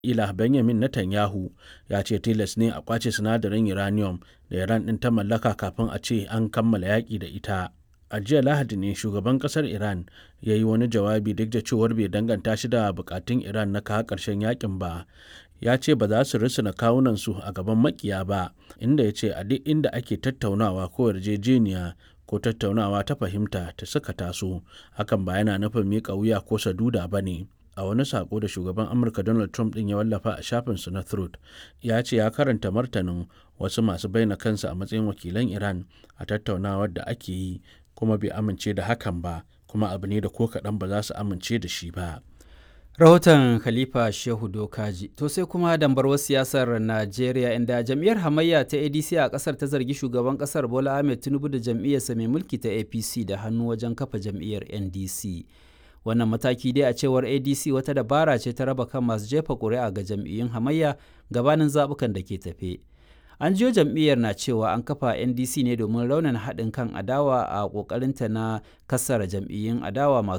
ila benjamin netanyahu ya ce tilas ne a kwace sinadarin uranium da iran ɗin ta mallaka kafin a ce an kammala yaƙi da ita a jiya lahadi ne shugaban kasar iran ya yi wani jawabi duk da cewar bai danganta shi da bukatun iran na kawo ƙarshen yakin ba ya ce ba za su risina kawunansu a gaban makiya ba inda ya ce a duk inda ake tattaunawa ko yarjejeniya ko tattaunawa ta fahimta ta suka taso hakan ba yana nufin miƙa wuya ko saduda ba ne a wani sako da shugaban amurka donald trump din ya wallafa a shafinsa na truth ya ce ya karanta martanin wasu masu bayyana kansu a matsayin wakilan iran a tattaunawar da ake yi kuma bai amince da hakan ba kuma abu ne da ko kaɗan ba za su amince da shi ba rahoton khalifa shehu dokaji to sai kuma dambarwar siyasar najeriya inda jam'iyyar hamayya ta adc a kasar ta zargi shugaban kasar bola ahmed tinubu da jam'iyyarsa mai mulki ta apc da hannu wajen kafa jam'iyyar ndc wannan mataki dai a cewar adc wata dabara ce ta raba kan masu jefa ƙuri'a ga jam'iyyun hamayya gabanin zaɓukan da ke tafe an jiyo jam'iyyar na cewa an kafa ndc ne domin raunin haɗin kan adawa a ƙoƙarinta na kassara jam'iyyun adawa masu